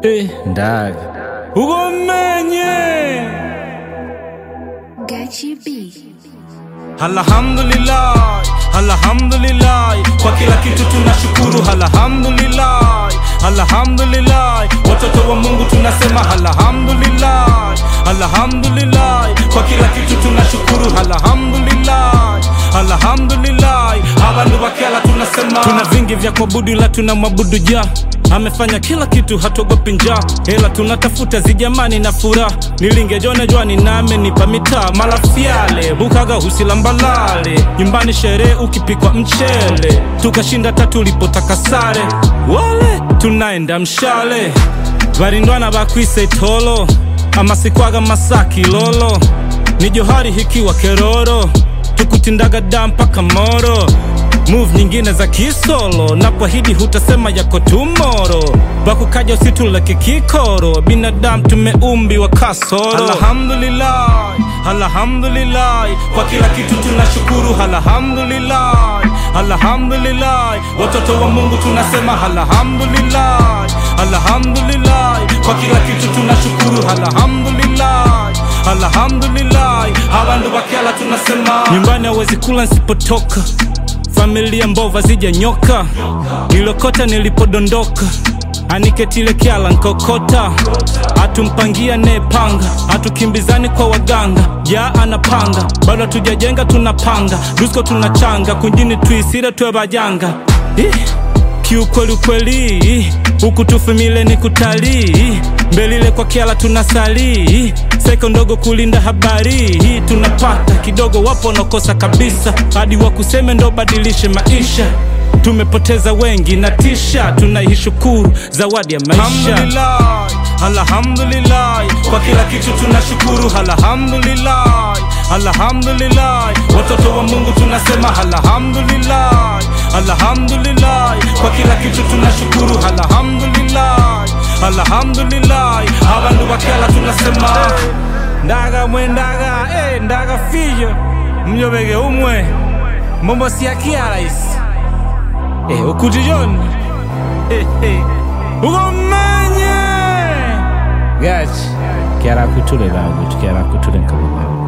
Eh, ndaga ugomenye Gachi B. alhamdulillah alhamdulillah kwa kila kitu tunashukuru alhamdulillah alhamdulillah watoto wa mungu tunasema alhamdulillah alhamdulillah kwa kila kitu tunashukuru alhamdulillah alhamdulillah abantu bakela tunasema tuna vingi vya kuabudu ila tunamwabudu ja amefanya kila kitu hatuogopi njaa hela tunatafuta zijamani na furaha nilingejone jwani name nipa mitaa malafyale bukaga husilambalale nyumbani sherehe ukipikwa mchele tukashinda tatu ulipotaka sare wale tunaenda mshale varindwana bakwise tolo amasikwaga masaki lolo ni johari hikiwa keroro tukutindaga da mpaka moro move nyingine za kisolo napoahidi hutasema yako tumoro bakukaja usituleke kikoro binadamu tumeumbiwa kasoro alhamdulillah alhamdulillah kwa kila kitu tunashukuru alhamdulillah alhamdulillah watoto wa mungu tunasema alhamdulillah alhamdulillah kwa kila kitu tunashukuru alhamdulillah alhamdulillah abantu bakela tunasema nyumbani hawezi kula nsipotoka familia mbova zija nyoka nilokota nilipodondoka aniketile kyala nkokota atumpangia nepanga atukimbizani kwa waganga ja anapanga bado hatujajenga tunapanga dusko tunachanga kunjini tuisire twe bajanga Ih, kiukweli ukweli huku tufumile ni kutalii mbelile kwa kiala tunasali seko ndogo kulinda habari hii tunapata kidogo wapo wanakosa kabisa hadi wakuseme ndo badilishe maisha tumepoteza wengi na tisha tunaishukuru zawadi ya maisha alhamdulillah, alhamdulillah kwa kila kitu tunashukuru alhamdulillah alhamdulillah watoto wa mungu tunasema alhamdulillah alhamdulillah kwa kila kitu tunashukuru alhamdulillah alhamdulillah abantu bakela tunasema ndaga mwe ndaga eh, ndaga fiyo mnyobege umwe mombo siakia rais eh, ukutijoni eh, eh. ugomenye gachi kiara kutule lagu kiara kutule nkababa